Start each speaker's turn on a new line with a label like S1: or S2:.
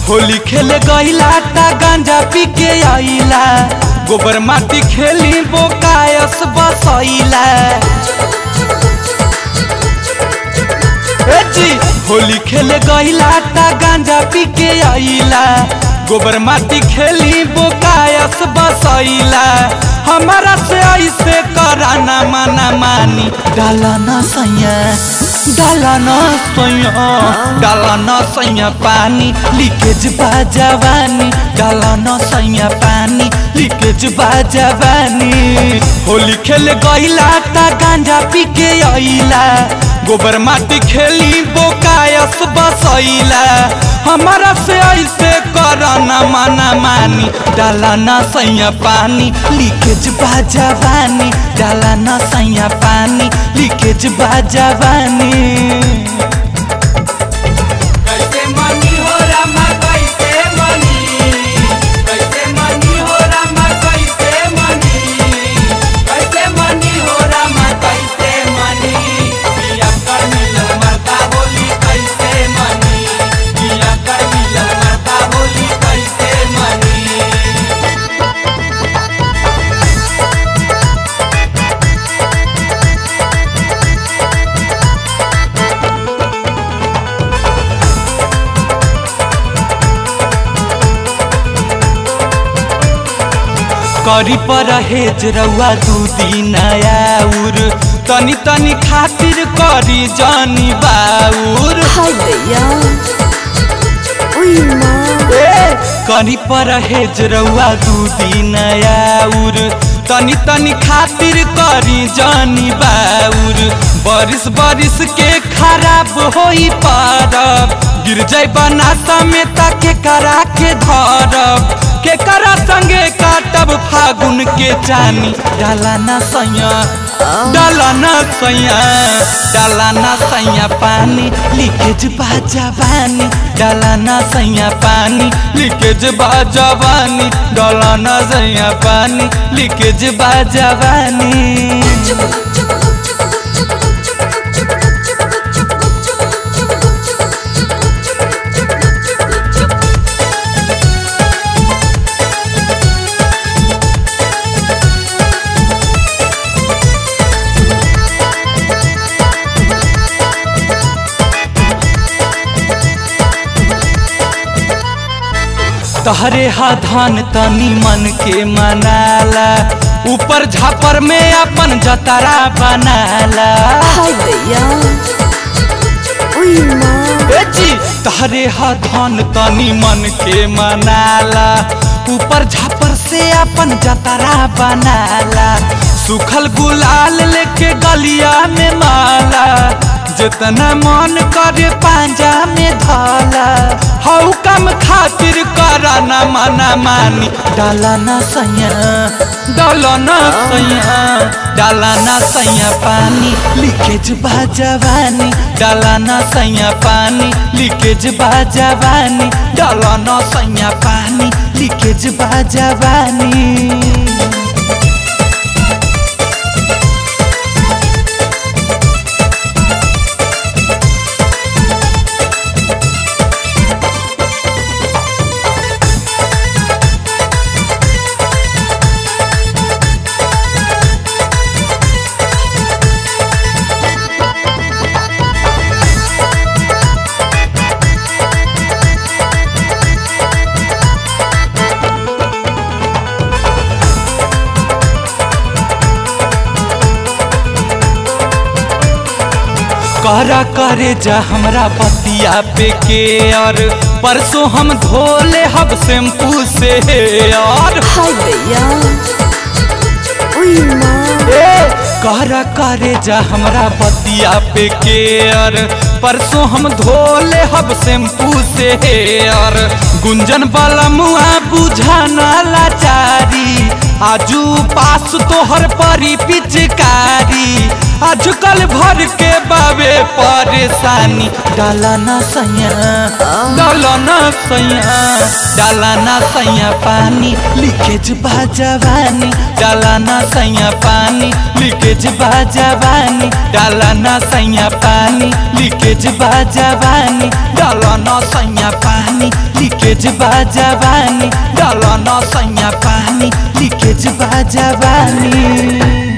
S1: होली खेले गईला ता गांजा पी के आइला गोबर माटी खेली बोकायस बसैला ए जी होली खेले गईला ता गांजा पी के आइला गोबर माटी खेली बोकायस बसैला हमारा से ऐसे कराना माना मानी डालना सैया डालना सैया डालना सैया पानी लीकेज बा जवानी डालना सैया पानी लीकेज बा जवानी होली खेले गईला ता गांजा पी के आइला गोबर माटी खेली बोकायस बसैला हमारा से ऐसे करना माना मानी डालना सैया पानी लीकेज बा जवानी डालना सैया पानी लीकेज बा जवानी
S2: कैसे मनी हो रामा कैसे मनी कैसे मनी हो रामा कैसे मनी कैसे मनी हो रामा कैसे मनी पिया कर मिलल मरता बोली कैसे मनी पिया कर मिलल मरता बोली कैसे मनी
S1: करी पर हेज रउआ दू दिन आउर तनी तनी खातिर करी जानी बाउर
S3: हाय दैया उई माँ
S1: ए कनी पर हेज रउआ दू दिन आउर तनी तनी खातिर करी जानी बाउर बारिश बारिश के खराब होई पारब गिर जाई बनासा में ताके करा के धरब के करा संगे काटब फागुन के चानी डाला ना सैया डाला ना सैया डाला ना सैया पानी लीकेज बा जवानी डाला ना सैया पानी लीकेज बा जवानी डाला ना सैया पानी लीकेज बा जवानी तहरे हा धान तनी मन के मनाला ऊपर झापर में अपन जतरा बनाला
S3: हाय दैया उई माँ
S1: ए जी तहरे हा धान तनी मन के मनाला ऊपर झापर से अपन जतरा बनाला सुखल गुलाल लेके गलिया में माला जितना मन करे पांजा में धाला हऊ कम खातिर कराना मना मानी डाला ना सैया डाला ना सैया डाला ना सैया पानी लीकेज बा जवानी डाला ना सैया पानी लीकेज बा जवानी डाला ना सैया पानी लीकेज बा जवानी करा करे जा हमरा बतिया पे के और परसों हम धोले हब शैम्पू से और
S3: हाय दैया उई माँ
S1: ए करा करे जा हमरा बतिया पे के और परसों हम धोले हब शैम्पू से और गुंजन वाला मुआ बुझाना लाचारी आजू पास तोहर परी पिचकारी आजकल भर के बाबे परेशानी डाला ना सैया डाला ना सैया डाला ना सैया पानी लीकेज बा जवानी डाला ना सैया पानी लीकेज बा जवानी डाला ना सैया पानी लीकेज बा जवानी डाला ना सैया पानी लीकेज बा जवानी डाला ना सैया पानी लीकेज बा जवानी